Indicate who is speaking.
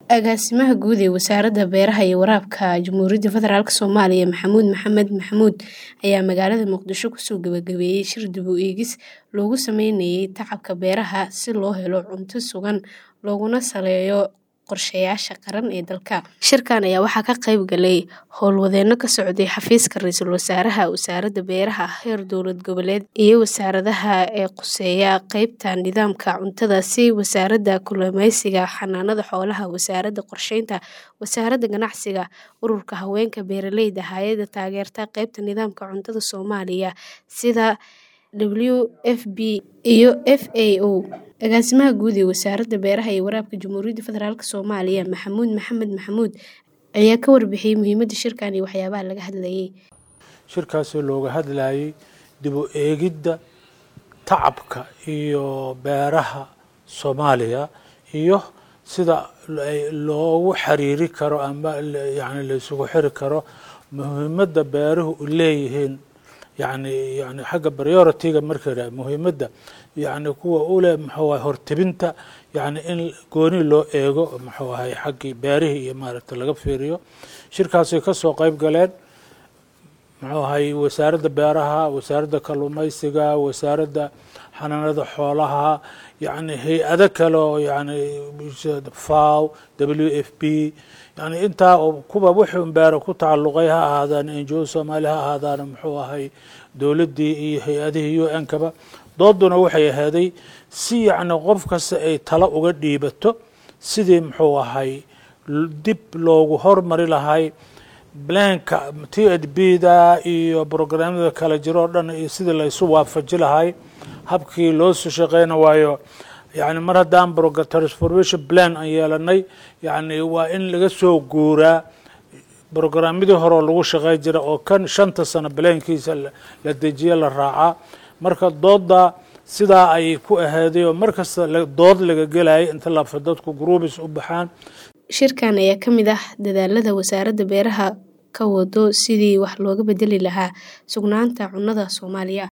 Speaker 1: Agaasimaha Guud ee Wasaaradda Beeraha iyo Waraabka Jamhuuriyadda Federaalk Soomaaliya Maxamuud Maxamed Maxamuud ayaa magaalada Muqdisho kusoo gabagabeeyay shir dib u eegis loogu sameynayay tacabka beeraha si loo helo cunto sugan looguna saleeyo qorshayaasha qaran ee dalka. Shirkan ayaa waxaa ka qayb galay howlwadeenno ka socday xafiiska Ra'iisul Wasaaraha, Wasaaradda Beeraha heer dowlad goboleed, iyo wasaaradaha ee khuseeya qaybta nidaamka cuntada sida Wasaaradda Kalluumeysiga, Xanaanada Xoolaha, Wasaaradda Qorsheynta, Wasaaradda Ganacsiga, Ururka Haweenka Beeralayda, Hay'adda Taageerada Qaybta Nidaamka Cuntada Soomaaliya sida WFP iyo FAO. Agaasimaha Guud ee Wasaaradda Beeraha iyo Waraabka Jamhuuriyadda Federaalk Soomaaliya Maxamuud Maxamed Maxamuud ayaa ka warbixiyay muhiimadda shirkan iyo waxyaabaha laga hadlayay.
Speaker 2: shirkaasoo looga hadlayay dib u eegidda tacabka iyo beeraha Soomaaliya iyo sida loogu xiriiri karo ama yani la isugu xiri karo muhiimadda beeruhu u leeyihiin yani yani xagga priority-ga marka la muhiimadda yani kuwa u leh muxuu ahay hortebinta yani in gooni loo eego muxuu ahay xaggii beerihii iyo maaragta laga fiiriyo shirkaasay ka soo qayb galeen muxuu ahay wasaaradda beeraha wasaaradda kalluumeysiga wasaaradda xanaanada xoolaha yani hay-ado kale oo yani faw w f p yani intaa kuwa wixii beero ku tacalluqay ha ahaadaan ngo soomaali ha ahaadaan muxuu ahay dowladdii iyo hay-adihii u n kaba dooduna waxay ahaaday si yacni qof kasta ay talo uga dhiibato sidii muxuu ahay dib loogu hormari lahay blanka t h b da iyo brograamyada kala jiro o dhan iyo sidii laysu waafaji lahay habkii loo soo shaqeyna waayo yani mar haddaan transformation plan aan yeelanay yani waa in laga soo guuraa brograamyadii horeo lagu shaqey jira oo kan shanta sano blankiisa la dejiye la raacaa marka doodda sidaa ayay ku ahaaday oo mar kasta dood laga gelayay inta lafa dadku groubis u baxaan
Speaker 1: shirkan ayaa ka mid ah dadaalada wasaaradda beeraha ka wado sidii wax looga bedeli lahaa sugnaanta cunnada Soomaaliya